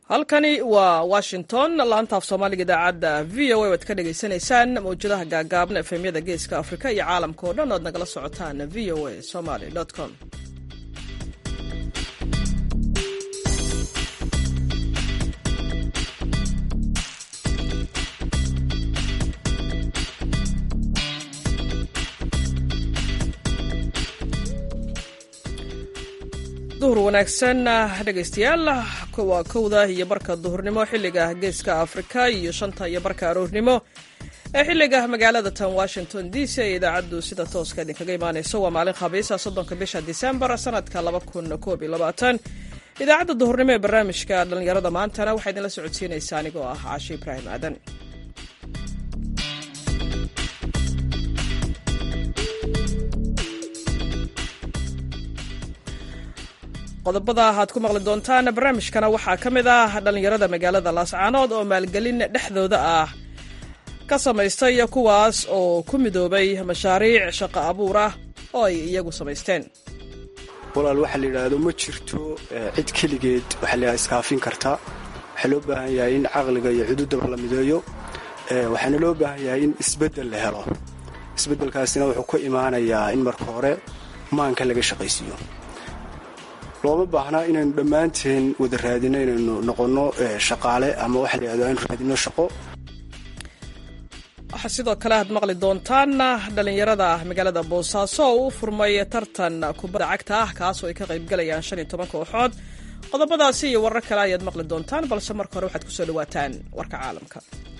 halkani waa washington laantaaf soomaaliga idaacadda v o a waad ka dhagaysanaysaan mawjadaha gaagaaban efemyada geeska afrika iyo caalamka oo dhan oad nagala socotaan v o a somaly com duhur wanaagsan dhegaystayaal waa kowda iyo barka duhurnimo xilliga geeska afrika iyo shanta iyo barka aroornimo ee xilliga magaalada tan washington d c ee idaacaddu sida tooska idinkaga imaanayso waa maalin khabiisa soddonka bisha disembar sanadka laba kun koob iyo labaatan idaacadda duhurnimo ee barnaamijka dhallinyarada maantana waxaa idinla socodsiinaysa anigoo ah caashi ibraahim aadan qodobada aad ku maqli doontaan barnaamijkana waxaa ka mid ah dhallinyarada magaalada laascaanood oo maalgelin dhexdooda ah ka samaystay kuwaas oo ku midoobay mashaariic shaqo abuur ah oo ay iyagu samaysteen walaal waxaa la yidhaahdo ma jirto cid keligeed waxaa la iskaafin karta waxaa loo baahan yahay in caqliga iyo cududaba la mideeyo waxaana loo baahan yahay in isbeddel la helo isbeddelkaasina wuxuu ku imaanayaa in marka hore maanka laga shaqaysiiyo looma baahnaa inaynu dhammaanteen wada raadino inaynu noqonno shaqaale ama waxa la yidhahdo aynu raadino shaqo waxaa sidoo kale aad maqli doontaan dhallinyarada magaalada boosaaso oo u furmay tartan kubadda cagta ah kaasoo ay ka qaybgalayaan shan iyo toban kooxood qodobadaasi iyo warar kale ayaad maqli doontaan balse marka hore waxaad kusoo dhawaataan warka caalamka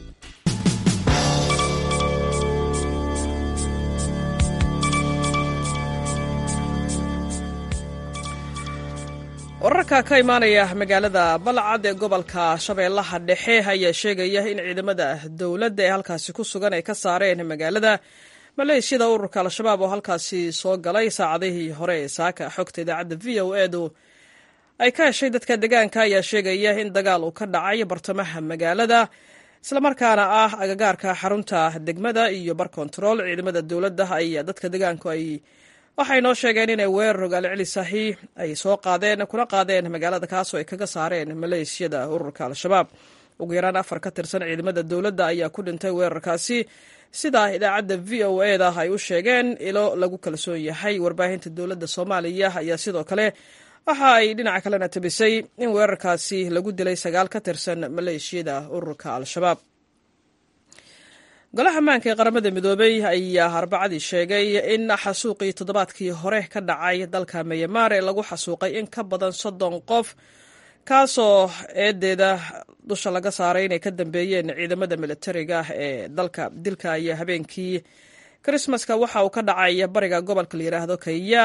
wararka ka imaanaya magaalada balcad ee gobolka shabeellaha dhexe ayaa sheegaya in ciidamada dowladda ee halkaasi ku sugan ay ka saareen magaalada maleeshiyada ururka al-shabaab oo halkaasi soo galay saacadihii hore ee saaka xogta idaacadda v o edu ay ka heshay dadka deegaanka ayaa sheegaya in dagaal uu ka dhacay bartamaha magaalada islamarkaana ah agagaarka xarunta degmada iyo bar kontarool ciidamada dowladda ayaa dadka deegaanku ay waxay noo sheegeen inay weerar ogaal celisahi ay soo qaadeen kuna qaadeen magaalada kaasoo ay kaga saareen maleeshiyada ururka al-shabaab ugu yaraan afar ka tirsan ciidamada dowladda ayaa ku dhintay weerarkaasi sida idaacadda v o eda ay u sheegeen ilo lagu kalsoon yahay warbaahinta dowladda soomaaliya ayaa sidoo kale waxa ay dhinaca kalena tabisay in weerarkaasi lagu dilay sagaal ka tirsan maleeshiyada ururka al-shabaab golaha ammaanka ee qaramada midoobey ayaa arbacadii sheegay in xasuuqii toddobaadkii hore ka dhacay dalka myanmar ee lagu xasuuqay in ka badan soddon qof kaasoo eedeeda dusha laga saaray inay ka dambeeyeen ciidamada militariga ee dalka dilka ayaa habeenkii krismaska waxa uu ka dhacay bariga gobolka la yidhaahdo kaya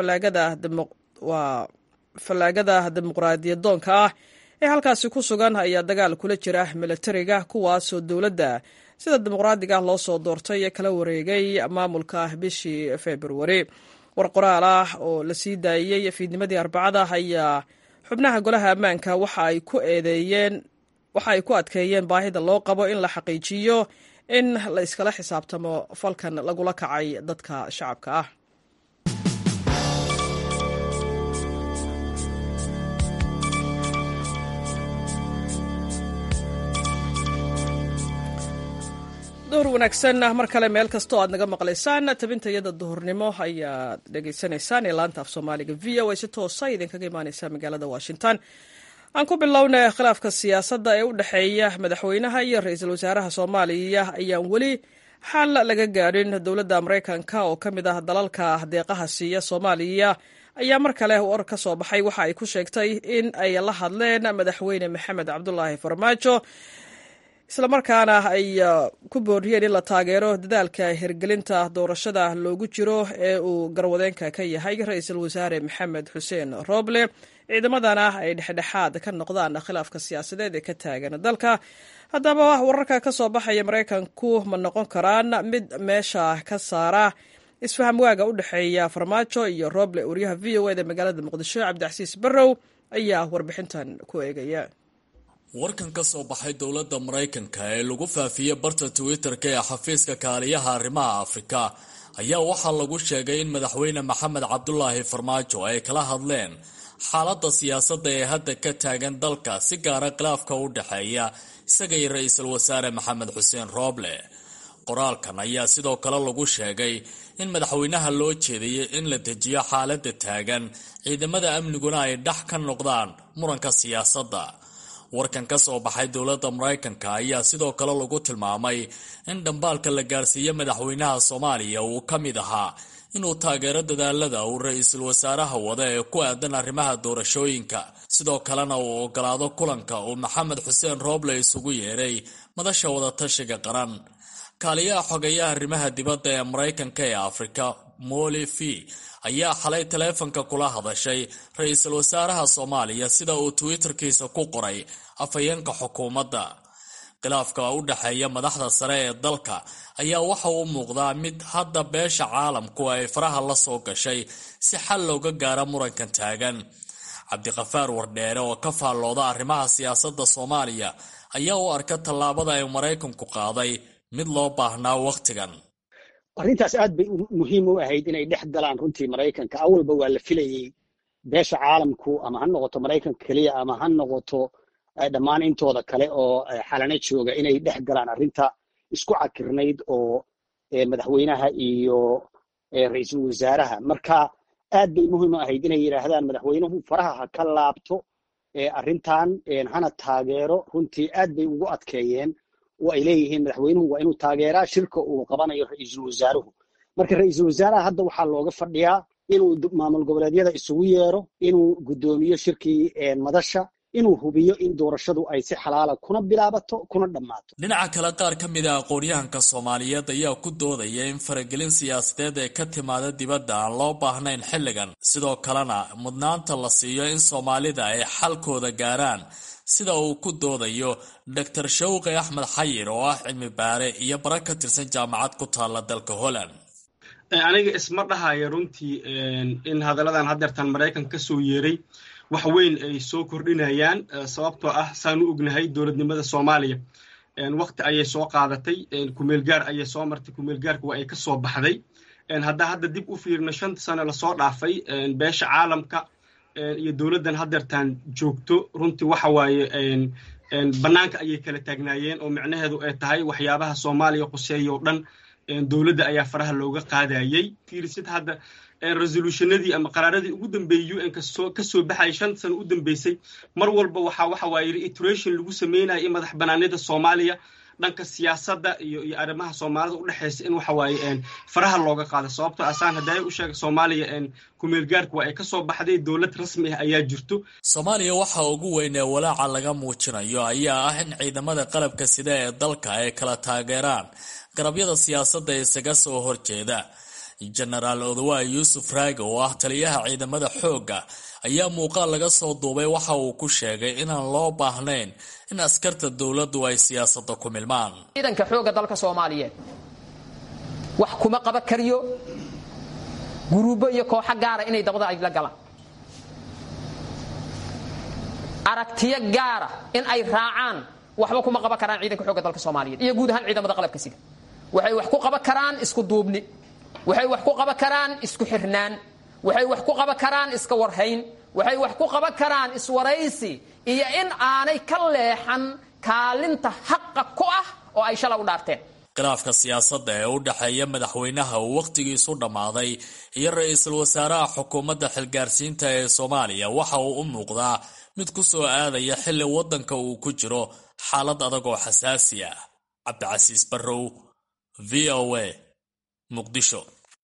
waa fallaagada dimuqraadiyadoonka ah ee halkaasi ku sugan ayaa dagaal kula jira militariga kuwaasoo dowladda sida dimuqraadiga loo soo doortay ee kala wareegay maamulka bishii februari war qoraal ah oo la sii daayey fiidnimadii arbacada ayaa xubnaha golaha ammaanka waxa ay ku eedeeyeen waxa ay ku adkeeyeen baahida loo qabo in la xaqiijiyo in la iskala xisaabtamo falkan lagula kacay dadka shacabka ah duhur wanaagsan mar kale meel kastoo aad naga maqlaysaan tabinta iyada duhurnimo ayaad dhegaysanaysaan ee laanta af soomaaliga v o a si toosa idinkaga imaaneysa magaalada washington aan ku bilowna khilaafka siyaasadda ee u dhexeeya madaxweynaha iyo ra-iisul wasaaraha soomaaliya ayaan weli xal laga gaadhin dowladda maraykanka oo ka mid ah dalalka deeqaha siiya soomaaliya ayaa mar kale war ka soo baxay waxa ay ku sheegtay in ay la hadleen madaxweyne maxamed cabdulaahi farmaajo islamarkaana ay ku booriyeen in la taageero dadaalka hirgelinta doorashada loogu jiro ee uu garwadeenka ka yahay ra-iisul wasaare maxamed xuseen roble ciidamadana ay dhexdhexaad ka noqdaan khilaafka siyaasadeed ee ka taagan dalka haddaba wararka ka soo baxaya maraykanku ma noqon karaan mid meesha ka saara isfaham waaga u dhexeeya farmaajo iyo roble wariyaha v o eda magaalada muqdisho cabdicasiis barrow ayaa warbixintan ku eegaya warkan ka soo baxay dowladda maraykanka ee lagu faafiyey barta twitter-ka ee xafiiska kaaliyaha arrimaha afrika ayaa waxaa lagu sheegay in madaxweyne maxamed cabdulaahi farmaajo ay kala hadleen xaaladda siyaasadda ee hadda ka taagan dalka si gaara khilaafka u dhexeeya isaga iyo ra-iisul wasaare maxamed xuseen rooble qoraalkan ayaa sidoo kale lagu sheegay in madaxweynaha loo jeediyey in la dejiyo xaaladda taagan ciidamada amniguna ay dhex ka noqdaan muranka siyaasadda warkan ka soo baxay dowladda maraykanka ayaa sidoo kale lagu tilmaamay in dhambaalka la gaarsiiye madaxweynaha soomaaliya uu ka mid ahaa inuu taageero dadaalada uu ra-iisul wasaaraha wada ee ku aadan arrimaha doorashooyinka sidoo kalena uu ogolaado kulanka uu maxamed xuseen rooble isugu yeeray madasha wadatashiga qaran kaaliyaha xogeeyaha arrimaha dibadda ee maraykanka ee afrika moli v ayaa xalay taleefanka kula hadashay ra-iisul wasaaraha soomaaliya sida uu twitterkiisa ku qoray afhayeenka xukuumadda khilaafka u dhexeeya madaxda sare ee dalka ayaa waxa uu muuqdaa mid hadda beesha caalamku ay faraha la soo gashay si xal looga gaaro murankan taagan cabdiqafaar wardheere oo ka faallooda arrimaha siyaasadda soomaaliya ayaa u arka tallaabada ay maraykanku qaaday mid loo baahnaa wakhtigan arrintaas aad bay muhiim u ahayd inay dhex galaan runtii maraykanka awalba waa la filayey beesha caalamku ama ha noqoto maraykanka keliya ama ha noqoto dhammaan intooda kale oo xalana jooga inay dhex galaan arrinta isku cakirnayd oo madaxweynaha iyo ra-iisul wasaaraha marka aad bay muhiim u ahayd inay yidhaahdaan madaxweynuhu faraha ha ka laabto arrintan hana taageero runtii aad bay ugu adkeeyeen oo ay leeyihiin madaxweynuhu waa inuu taageeraa shirka uu qabanayo ra-iisul wasaaruhu marka ra-iisul wasaaraha hadda waxaa looga fadhiyaa inuu maamul goboleedyada isugu yeero inuu guddoomiyo shirkii madasha inuu hubiyo in doorashadu ay si xalaala kuna bilaabato kuna dhammaato dhinaca kale qaar ka mid a aqoon-yahanka soomaaliyeed ayaa ku doodaya in faragelin siyaasadeed ee ka timaada dibadda aan loo baahnayn xilligan sidoo kalena mudnaanta la siiyo in soomaalida ay xalkooda gaaraan sida uu ku doodayo doctor shawqi axmed xayir oo ah cilmi baare iyo bara ka tirsan jaamacad ku taalla dalka holland aniga isma dhahaya runtii in hadalladan haddeertan maraykanka ka soo yeeray wax weyn ay soo kordhinayaan sababtoo ah saan u ognahay dowladnimada soomaaliya wakti ayay soo qaadatay kumeelgaar ayay soo martay kumeelgaarka waa ay ka soo baxday haddaa hadda dib u fiirno shanta sano lasoo dhaafay beesha caalamka iyo dowladdan haddeertaan joogto runtii waxa waaye bannaanka ayay kala taagnaayeen oo micnaheedu ay tahay waxyaabaha soomaaliya quseeya oo dhan dowladda ayaa faraha looga qaadayey fiirisid hadda resolutionadii ama qaraaradii ugu dambeeyey u n kasoo ka soo baxayay shan sano u dambeysay mar walba waxaa waxa waaye reiteration lagu sameynaya in madax banaanida soomaaliya dhanka siyaasadda iyo iyo arrimaha soomaalida udhexaysa in waxa waaye faraha looga qaado sababtoo asaan haddaay u sheega soomaaliya kumeelgaarka waa ay ka soo baxday dowlad rasmi ah ayaa jirto soomaaliya waxa ugu weyn ee walaaca laga muujinayo ayaa ah in ciidamada qalabka sida ee dalka ay kala taageeraan garabyada siyaasadda isaga soo horjeeda jenaraal odawaay yuusuf raage oo ah taliyaha ciidamada xoogga ayaa muuqaal laga soo duubay waxa uu ku sheegay inaan loo baahnayn in askarta dowladdu ay siyaasadda ku milmaan ciidanka xoogga dalka soomaaliyeed wax kuma qaban kariyo guruubo iyo kooxo gaara inay dabada ay la galaan aragtiyo gaara in ay raacaan waxba kuma qaban karaan ciidanka xoogga dalka soomaaliyeed iyo guud ahaan ciidamada qalabka sida waxay wax ku qaban karaan isku duubni waxay wax ku qaban karaan isku xirnaan waxay wax ku qaban karaan iska warhayn waxay wax ku qaban karaan iswaraysi iyo in aanay ka leexan kaalinta xaqa ku ah oo ay shala u dhaarteen khilaafka siyaasadda ee u dhexeeya madaxweynaha uu wakhtigiisu dhammaaday iyo ra-iisul wasaaraha xukuumadda xilgaarsiinta ee soomaaliya waxa uu u muuqdaa mid ku soo aadaya xilli waddanka uu ku jiro xaalad adag oo xasaasi ah cabdicasiis barrow v o a muqdisho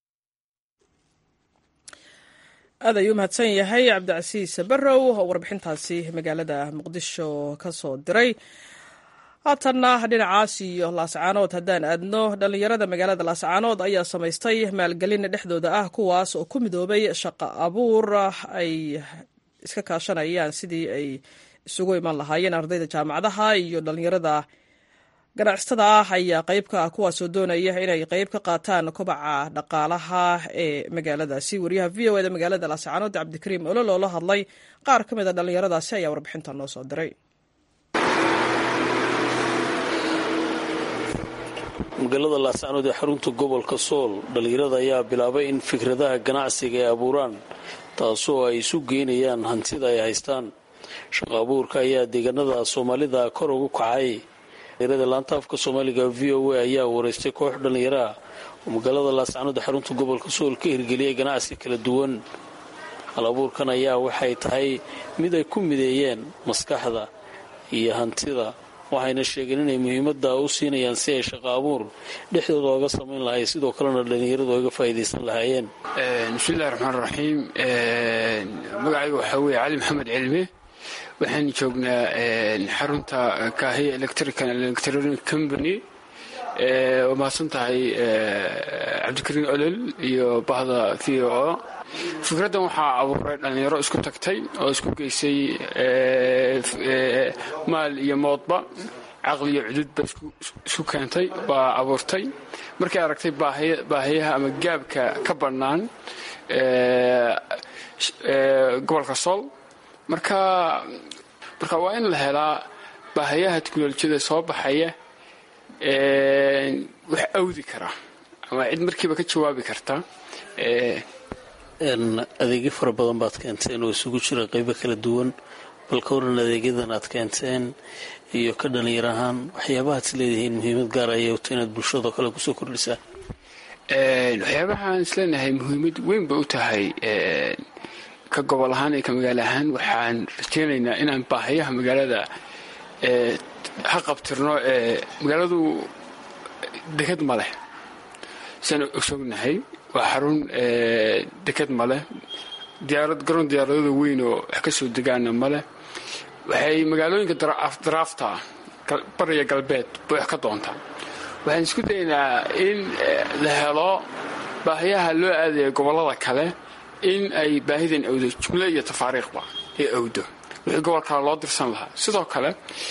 aad ayuu mahadsan yahay cabdicasiis barrow oo warbixintaasi magaalada muqdisho ka soo diray haatanna dhinacaas iyo laascaanood haddaan aadno dhallinyarada magaalada laascaanood ayaa samaystay maalgelin dhexdooda ah kuwaas oo ku midoobay shaqo abuur ay iska kaashanayaan sidii ay isugu iman lahaayeen ardayda jaamacadaha iyo dhallinyarada ganacsatada ah ayaa qayb ka ah kuwaasoo doonaya inay qayb ka qaataan kobaca dhaqaalaha ee magaaladaasi wariyaha v o eda magaalada laascaanood cabdikariim olol oo la hadlay qaar ka mid a dhallinyaradaasi ayaa warbixinta noo soo diray magaalada laascaanood ee xarunta gobolka sool dhallinyarada ayaa bilaabay in fikradaha ganacsiga ay abuuraan taasoo ay isu geynayaan hantida ay haystaan shaqo abuurka ayaa deegaanada soomaalida kor ugu kacay da laanta afka soomaaliga v o a ayaa wareystay koox dhallinyaro ah oo magaalada laascanood xarunta gobolka sool ka hirgeliyay ganacsi kala duwan hal abuurkan ayaa waxay tahay mid ay ku mideeyeen maskaxda iyo hantida waxayna sheegeen inay muhiimada u siinayaan si ay shaqo abuur dhexdooda oga samayn lahay sidoo kalena dhallinyaradu oga faa'iidaysan lahaayeen bismillahi raxmaan raxiim magacayga waxaa weeye cali maxamed cilmi waxaan joognaa xarunta kaahiya electrical electronic company waa mahadsan tahay cabdikariin olol iyo bahda v o fikraddan waxaa abuuray dhallinyaro isku tagtay oo isku geysay maal iyo moodba caqli iyo cududba isku keentay baa abuurtay markay aragtay baahiyaha ama gaabka ka bannaan gobolka sool marka marka waa in la helaa baahayaha teknolojiyada soo baxaya wax awdi kara ama cid markiiba ka jawaabi karta adeegyo fara badan baad keenteen oo isugu jira qeybo kala duwan bal ka waran adeegyadan aad keenteen iyo ka dhalinyar ahaan waxyaabahaad is leedihiin muhiimad gaar ayay wato inaad bulshado kale kusoo kordhisaan waxyaabahaan isleenahay muhiimad weyn bay u tahay ka gobol ahaan iyo ka magaalo ahaan waxaan rajeynaynaa inaan baahayaha magaalada ha qabtirno magaaladu deked ma leh saan ogsognahay waa xarun deked ma leh diyaarad garoon diyaaradada weyn oo wax ka soo degaana ma leh waxay magaalooyinka daraafta bariya galbeed bay wax ka doontaa waxaan isku daynaa in la helo baahayaha loo aadaya gobollada kale in ay baahidan awdo jumlo iyo tafaariikhba ay awdo wixii gobol kale loo dirsan lahaa sidoo kale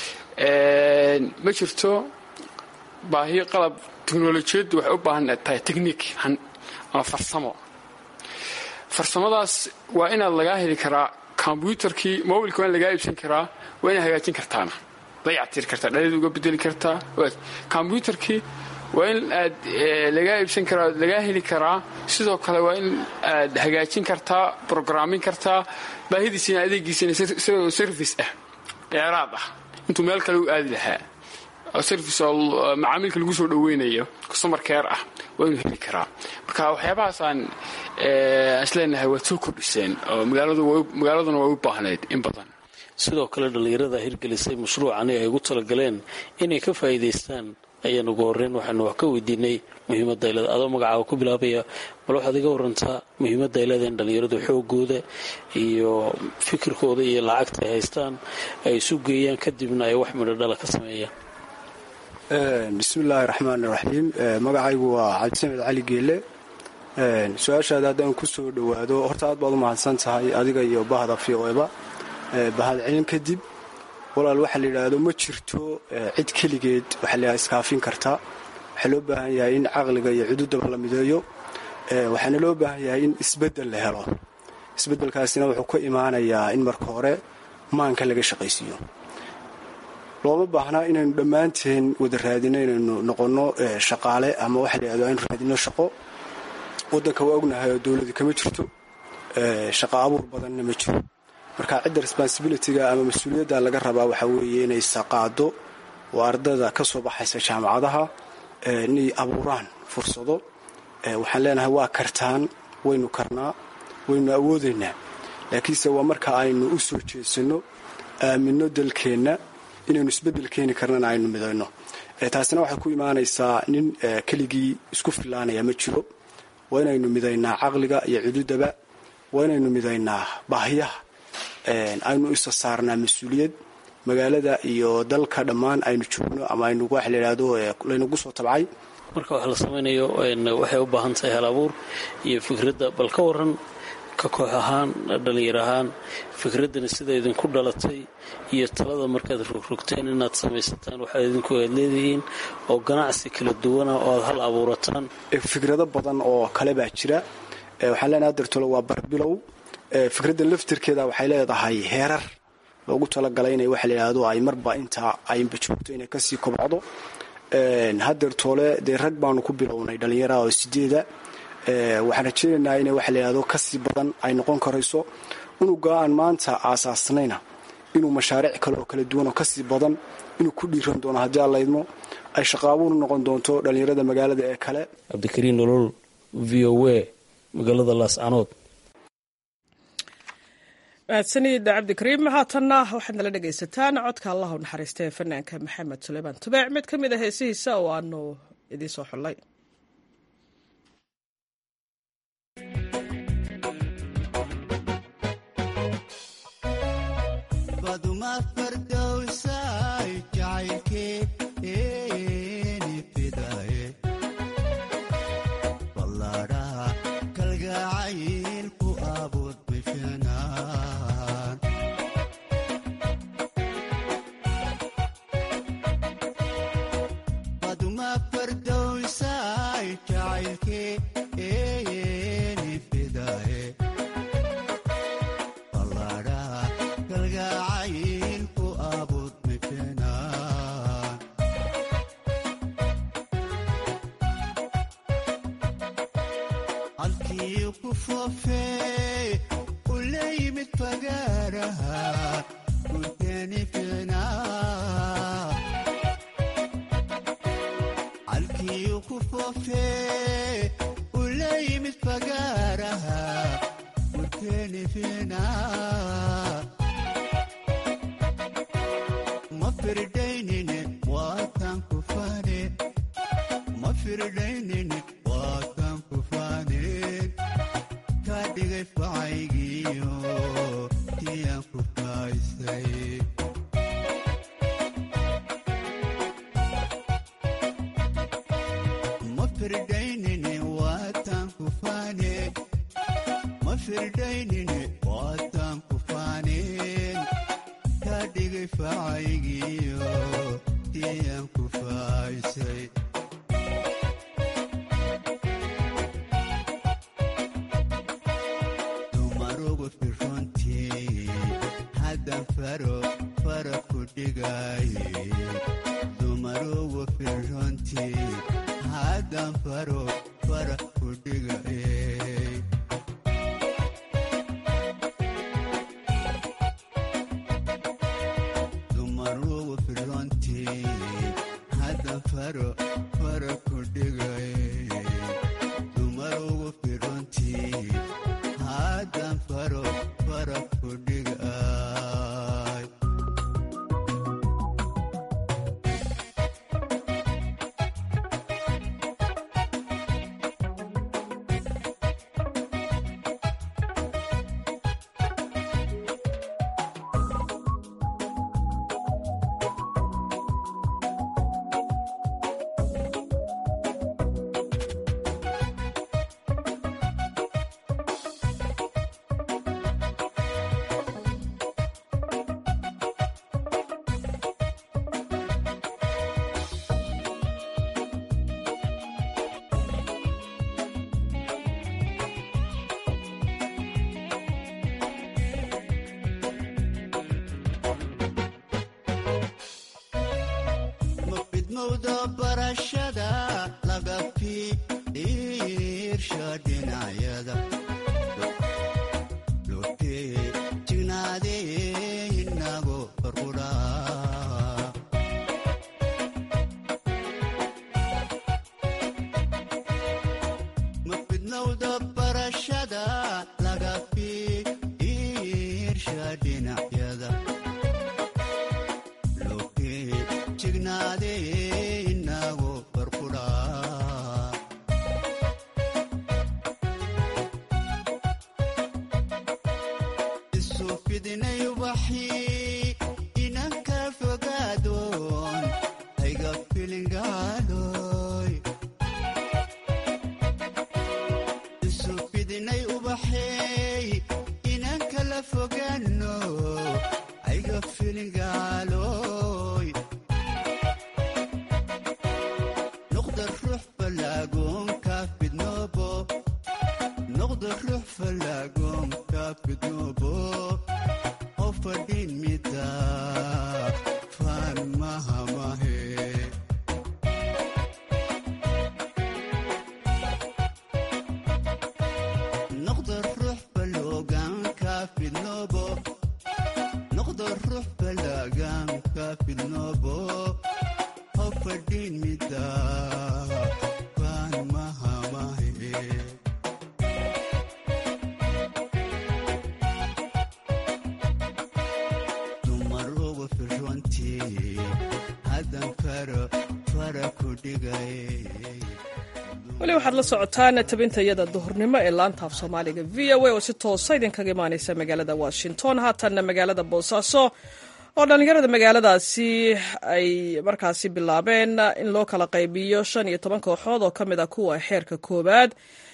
ma jirto baahiyo qalab teknolojiyaddu waxay u baahan tahay techniik ama farsamo farsamadaas waa inaad lagaa heli karaa kombyuutarkii mobilka waa in lagaa iibsan karaa waa inaad hagaajin kartaana dayactir kartaa dhalid uga bedeli kartaa kombyuutarkii waa in aad lagaa iibsan karaa lagaa heli karaa sidoo kale waa in aad hagaajin kartaa brograamin kartaa baahidiisina adeegiisina service ah dheeraad ah intuu meel kale u aadi lahaa service oo macaamiilka lagu soo dhaweynayo customer care ah waa inuu heli karaa marka waxyaabahaasaan isleenahay waad soo kordhiseen oo magaaladuna way u baahnayd in badan sidoo kale dhallinyarada hirgelisay mashruucani ay ugu talagaleen inay ka faa'iidaystaan ayaan ugu horreyn waxaanu wax ka weydiinay muhiimadda ay leedahay adoo magacaaga ku bilaabaya bal waxaad iga warantaa muhiimadda ay leedahay in dhallinyaradu xoogooda iyo fikirkooda iyo lacagta ay haystaan ay isu geeyaan kadibna ay wax midho dhala ka sameeyaan bismillaahi raxmaan raxiim magacaygu waa cabdisamed cali geele su-aashaada haddaan ku soo dhowaado horta aad baad u mahadsan tahay adiga iyo bahda v oeba bahad celin kadib walaal waxaa la yidhaahdo ma jirto cid keligeed waxaa la iskaafin karta waxaa loo baahan yahay in caqliga iyo cududaba la mideeyo waxaana loo baahan yahay in isbeddel la helo isbeddelkaasina wuxuu ka imaanayaa in marka hore maanka laga shaqaysiiyo looma baahnaa inaynu dhammaanteen wada raadino inaynu noqonno shaqaale ama waxa la yidhahdo aynu raadino shaqo waddanka waa ognahay oo dowladi kama jirto shaqo abuur badanna ma jiro marka cidda responsibilityga ama mas-uuliyadda laga rabaa waxaa weeye inay saqaado oo ardada ka soo baxaysa jaamacadaha inay abuuraan fursado waxaan leenahay waa kartaan waynu karnaa waynu awoodaynaa laakiinse waa marka aynu u soo jeesanno aaminno dalkeenna inaynu isbeddel keeni karnana aynu midayno taasina waxay ku imaanaysaa nin keligii isku filaanaya ma jiro waa inaynu midaynaa caqliga iyo cududaba waa inaynu midaynaa baahiyaha aynu isa saarnaa mas-uuliyad magaalada iyo dalka dhammaan aynu joogno ama aynu waxa la yidhaahdo laynagu soo tabcay marka wax la samaynayo waxay u baahan tahay hal abuur iyo fikradda bal ka waran ka koox ahaan dhallinyar ahaan fikraddani sida idinku dhalatay iyo talada markaad rogrogteen inaad samaysataan waxaad idinku aad leedihiin oo ganacsi kala duwana oo aad hal abuurataan fikrado badan oo kale baa jira waxaan leenahay dartolo waa barbilow fikraddan laftirkeeda waxay leedahay heerar loogu talagalay inay waxa la yidhaahdo ay marba intaa aynba joogto inay kasii kobcdo hadeertoole dee rag baanu ku bilownay dhallinyaraha oo sideeda waxaan rajaynaynaa inay waxa layidhahdo kasii badan ay noqon karayso unuga aan maanta aasaasnayna inuu mashaariic kale oo kala duwan oo kasii badan inuu ku dhiiran doono haddii aan laydmo ay shaqaabuur noqon doonto dhallinyarada magaalada ee kale cabdikariin nolol v o a magaalada laascanood mahadsanid cabdikariim haatanna waxaad nala dhegaysataan codka allah u naxariista ee fanaanka maxamed suleymaan tubeec mid ka mid a heesihiisa oo aanu idiin soo xullay noqdo ruux balaagan ka fidnoobo ha fadhiin mida baan mahamahe dumar ugu firrontii haddan faro fara ku dhigay weli waxaad la socotaan tabintayada duhurnimo ee laanta af soomaaliga v o a oo si toosa idinkaga imaaneysa magaalada washington haatanna magaalada boosaaso oo dhallinyarada magaaladaasi ay markaasi bilaabeen in loo kala qaybiyo shan iyo toban kooxood oo ka mid ah kuwa xeerka koowaad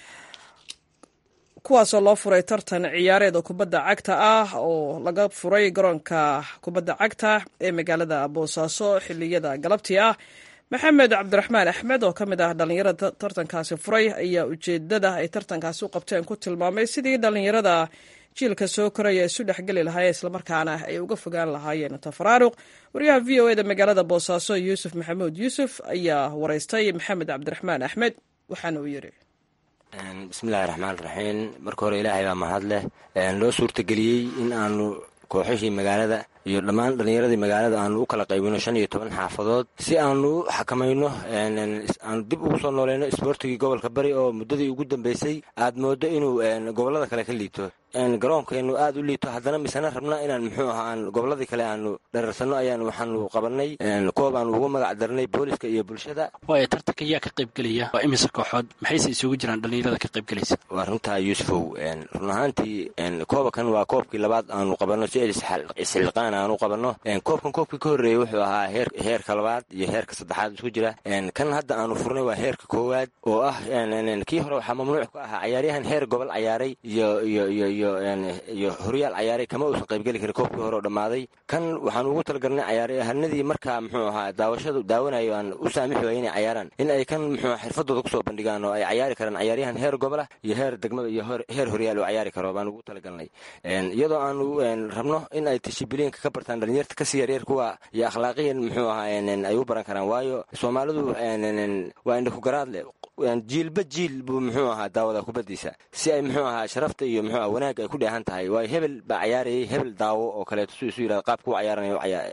kuwaasoo loo furay tartan ciyaareeda kubadda cagta ah oo laga furay garoonka kubadda cagta ee magaalada boosaaso xiliyada galabtii ah maxamed cabdiraxmaan axmed oo ka mid ah dhallinyarada tartankaasi furay ayaa ujeedada ay tartankaasi u qabteen ku tilmaamay sidii dhallinyarada jiilka soo koraya isu dhexgeli lahaayeen islamarkaana ay uga fogaan lahaayeen tafaraaruq wariyaha v o eda magaalada boosaaso yuusuf maxamuud yuusuf ayaa wareystay maxamed cabdiraxmaan axmed waxaana uu yidhi bismillahi raxmaan raxiim marka hore ilaahay baa mahad leh loo suurtageliyey in aanu kooxihii magaalada iyo dhammaan dhallinyaradii magaalada aanu u kala qaybino shan iyo toban xaafadood si aanu u xakamayno aanu dib ugu soo nooleyno isboortigii gobolka bari oo muddadii ugu dambeysay aad moodo inuu gobollada kale ka liito garoonkeenu aad u liito haddana misena rabna inaan muxuu ahaa aan gobolladii kale aanu dhararsanno ayaan waxaanu qabanay koob aanu ugu magac darnay booliska iyo bulshada waaya tartanka yaa ka qaybgelaya waa imise kooxood maxayse isugu jiraan dhallinyarada ka qaybgelaysa waa runtaa yuusufow run ahaantii koobakan waa koobkii labaad aanu qabanno si isxilqaan aanu qabanno koobkan koobkii ka horreeyey wuxuu ahaa heerka labaad iyo heerka saddexaad isku jira kan hadda aanu furnay waa heerka koowaad oo ah kii hore waxaa mamnuuc ka ahaa cayaaryahan heer gobol cayaaray iyo iyo iyo iyo horyaal cayaaray kama uusan qaybgeli karin koobkii hore oo dhammaaday kan waxaan ugu talagalnay cayaaryahanadii markaa muxuu ahaa daawashadu daawanayo aan u saamixi waaya inay cayaaraan in ay kan muxuu xirfadooda kusoo bandhigaan oo ay cayaari karaan cayaaryahan heer gobolah iyo heer degmada iyo heer horyaal oo cayaari karo baan ugu talagalnay iyadoo aanu rabno in ay tishibiliinka ka bartaan dhalinyarta kasii yaryar kuwa iyo akhlaaqiyan muxuu ahaa ay u baran karaan waayo soomaalidu waa indhakugaraad leh jiilba jiil buu muxuu ahaa daawada kubadiisa si ay muxuu ahaa sharafta iyo muxuu aha wanaag ay ku dheehan tahay waayo hebel baa cayaarayay hebel daawo oo kaleeto su isu yirahda qaabku u cayaaranayo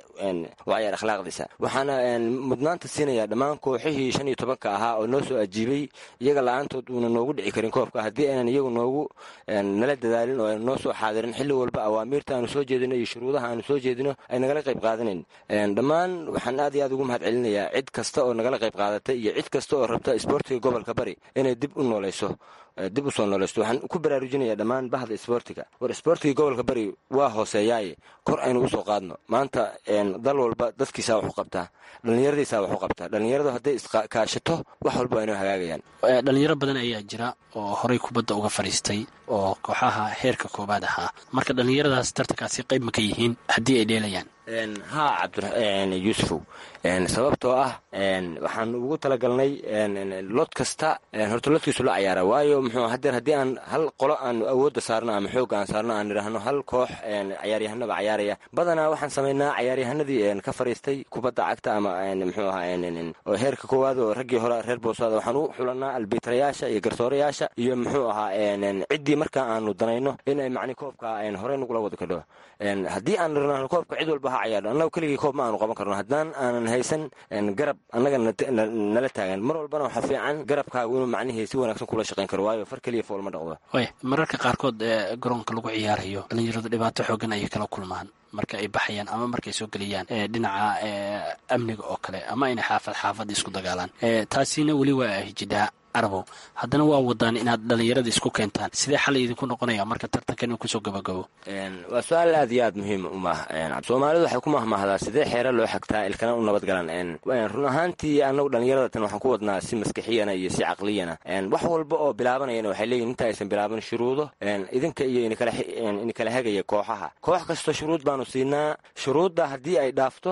u cayaar akhlaaqdiisa waxaana mudnaanta siinaya dhammaan kooxihii shan iyo tobanka ahaa oo noo soo ajiibay iyaga la-aantood uuna noogu dhici karin koobka haddii aynan iyagu noogu nala dadaalin oo aynan noo soo xaadirin xilli walba awaamiirta aanu soo jeedino iyo shuruudaha aanu soo jeedino ay nagala qayb qaadanayn dhammaan waxaan aad iyo aad ugu mahad celinayaa cid kasta oo nagala qayb qaadatay iyo cid kasta oo rabta isboortiga gobolka bari inay dib u noolayso dib u soo noolaysto waxaan ku baraarujinayaa dhammaan bahda isboortiga war isboortiga gobolka bari waa hooseeyaaye kor aynu usoo qaadno maanta dal walba dadkiisaa wax u qabtaa dhallinyaradiisaa wax u qabtaa dhallinyaradu hadday iskaashato wax walba aynoo hagaagayaan dhalinyaro badan ayaa jira oo horey kubadda uga fadhiistay oo kooxaha heerka koowaad ahaa marka dhallinyaradaas tartankaasi qayb ma ka yihiin haddii ay dheelayaan haa cabdiyuusufow sababtoo ah waxaan ugu talagalnay lod kasta horta lodkiisu la cayaara waayo muxuu hadeer haddii aan hal qolo aanu awoodda saarno ama xoogga aan saarno aan idhaahno hal koox cayaaryahanaba cayaaraya badanaa waxaan samaynaa cayaaryahanadii ka fariistay kubadda cagta ama muxuu ahaa oo heerka koowaad oo raggii hore reer boosaada waxaan u xulanaa albiitarayaasha iyo garsoorayaasha iyo muxuu ahaa ciddii markaa aanu danayno in ay macni koobka horey nagula wada kadho haddii aan nirnaano koobka cid walba ha cayaarno annaga keligii koob ma aanu qaban karno haddaan aanan haysan garab annaga nala taagan mar walbana waxaa fiican garabkaagu inuu macnihii si wanaagsan kula shaqayn karo waayo far keliya fool ma dhaqdo way mararka qaarkood ee garoonka lagu ciyaarayo dhallinyaradu dhibaato xoogan ayay kala kulmaan marka ay baxayaan ama markay soo gelayaan dhinaca amniga oo kale ama inay xaafad xaafad isku dagaalaan taasina weli waa hijidhaa arabow haddana waa wadaan inaad dhallinyarada isku keentaan sidee xal idinku noqonaya marka tartankan uu kusoo gabagabo waa su-aal aad iyo aad muhiim u mah soomaalidu waxay ku mahmahdaa sidee xeera loo xagtaa ilkana u nabadgalan run ahaantii annagu dhallinyarada tan waxaan ku wadnaa si maskixiyana iyo si caqliyana wax walba oo bilaabanayana waxay leeyihin inta aysan bilaaban shuruudo idinka iyo inikala hagaya kooxaha koox kasta shuruud baanu siinaa shuruudda haddii ay dhaafto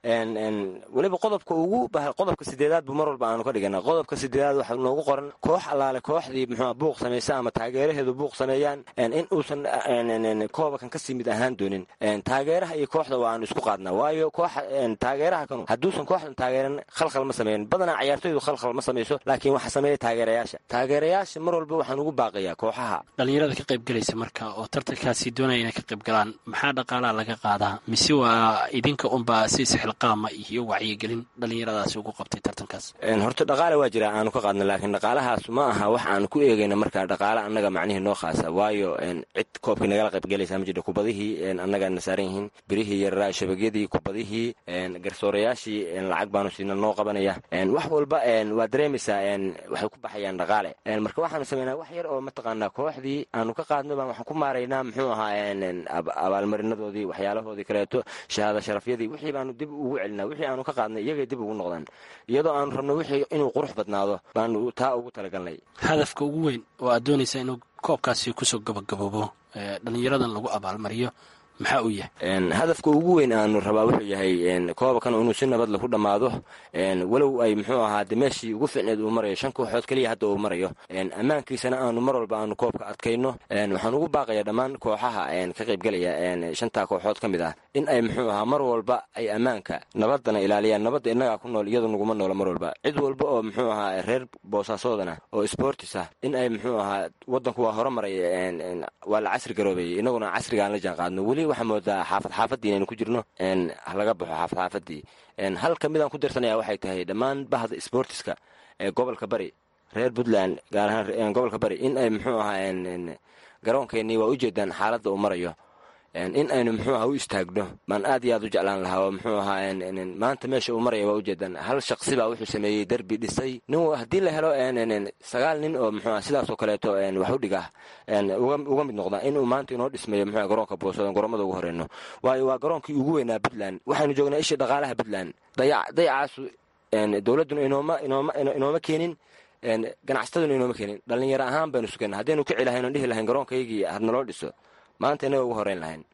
weliba qodobka ugu qodobka sideedaad bu mar walba aanu ka dhigana qodobka sideedaad waxaa noogu qoran koox allaale kooxdii muxua buuq samaysa ama taageeraheedu buuq sameeyaan in uusan koobakan kasii mid ahaan doonin taageeraha iyo kooxda waa aanu isku qaadnaa waayo kooxa taageeraha kanu hadduusan kooxdan taageeran khalkhal ma sameeyan badanaa ciyaartoydu khalkhal ma samayso laakiin waxaa sameeya taageerayaasha taageerayaasha mar walba waxaan ugu baaqayaa kooxaha dhalinyarada ka qaybgelaysa marka oo tartankaasi doonaya inay ka qayb galaan maxaa dhaqaalaha laga qaadaa mise waa idinka unbaa si sixilqaama iyo wacyigelin dhalinyaradaasi ugu qabtay tartankaas horta dhaqaale waa jira aanu ka qaadna laakiin dhaqaalahaas ma aha wax aan ku eegayna markaa dhaqaale annaga macnihii noo khaasa waayo cid koobkii nagala qaybgelaysa ma jirto kubadihii annagaana saaran yihiin birihii yararaa shabagyadii kubadihii garsoorayaashii lacag baanu siina noo qabanaya wax walba waa dareemaysaa waxay ku baxayaan dhaqaale marka waxaanu sameynaa wax yar oo mataqaanaa kooxdii aanu ka qaadno baan waxaan ku maaraynaa muxuu ahaa abaalmarinadoodii waxyaalahoodii kaleeto shahaada sharafyadii wixii baanu dib ugu celinaa wixii aanu ka qaadnay iyagay dib ugu noqdaan iyadoo aanu rabno wixii inuu qurux badnaado baanu taa ugu talagalnay hadafka ugu weyn oo aad doonaysa inuu koobkaasi kusoo gabagaboobo dhalinyaradan lagu abaalmariyo maxaa uu yahay hadafka ugu weyn aanu rabaa wuxuu yahay koobakan inuu si nabadle ku dhammaado walow ay muxuu ahaa de meeshii ugu ficneed uu marayo shan kooxood keliya hadda uu marayo ammaankiisana aanu mar walba aanu koobka adkayno waxaan ugu baaqayaa dhammaan kooxaha ka qaybgelaya shantaa kooxood ka mid ah in ay muxuu ahaa mar walba ay ammaanka nabadana ilaaliyaan nabadda innagaa ku nool iyadu naguma noola mar walba cid walba oo muxuu ahaa reer boosaasoodana oo sportis ah in ay muxuu ahaa wadanku waa horumaray waa la casri garoobayay innaguna casrigaan la jaan qaadno weli waxaa moodaa xaafad xaafadii inaynu ku jirno laga baxo xaafad xaafadii hal ka midaan ku dirsanaya waxay tahay dhammaan bahda sportiska ee gobolka bari reer puntland gaar ahaan gobolka bari in ay muxuu ahaa garoonkeenii waa ujeedaan xaaladda uu marayo in aynu muxuu aha u istaagno baan aad iyo aad u jeclaan lahaa oo muxuu ahaa maanta meesha uu maraya waa ujeedaan hal shaqsi baa wuxuu sameeyey derbi dhisay nin haddii la helo sagaal nin oo muxuu sidaasoo kaleeto wax u dhiga uga mid noqda inuu maanta inoo dhismayo muxuu garoonka boosado garoomada ugu horeyno waayo waa garoonkii ugu weynaa puntland waxaynu joognaa ishii dhaqaalaha puntland dayacaasu dowladduna inooma inooma inooma keenin ganacsataduna inooma keenin dhallinyaro ahaan baynu sugana haddaynu ka celahayn oon dhihi lahayn garoonkaygii hadnaloo dhiso maanta inaga ugu horeyn lahayn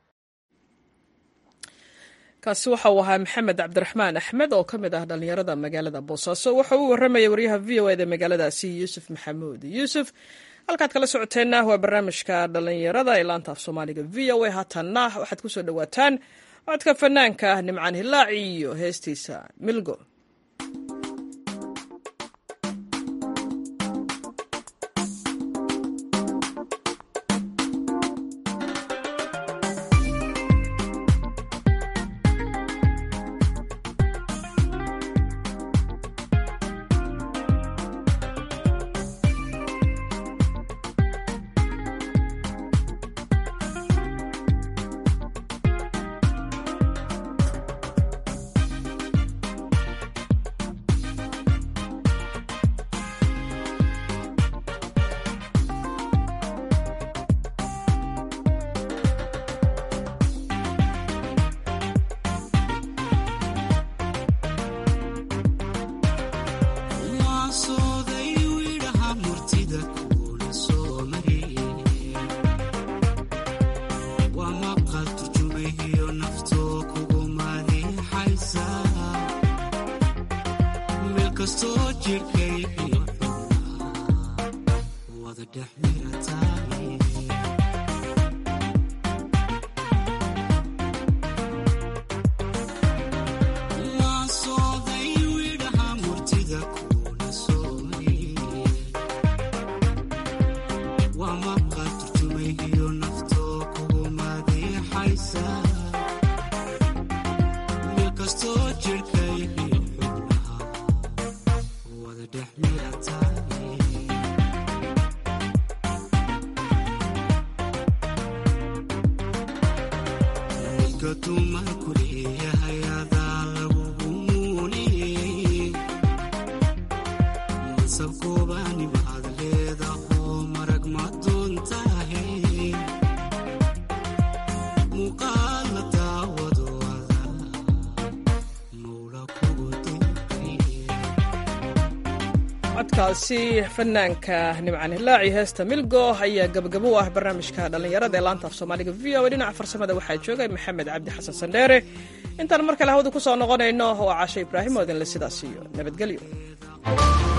kaasi waxa uu ahaa maxamed cabdiraxmaan axmed oo ka mid ah dhallinyarada magaalada boosaaso waxa uu warramayay waryaha v o eda magaaladaasi yuusuf maxamuud yuusuf halkaad kala socoteenna waa barnaamijka dhallinyarada ee laanta af soomaaliga v o a haatanna waxaad ku soo dhowaataan codka fanaanka ah nimcaan hilaaci iyo heestiisa milgo codkaasi fanaanka nimcaan hilaaci heesta milgo ayaa gabagabo u ah barnaamijka dhallinyarada ee laanta af soomaaliga v o a dhinaca farsamada waxaa joogay maxamed cabdi xasan sandheere intaan mar kale hawada ku soo noqonayno waa casho ibraahim oo idinle sidaas iyo nabadgelyo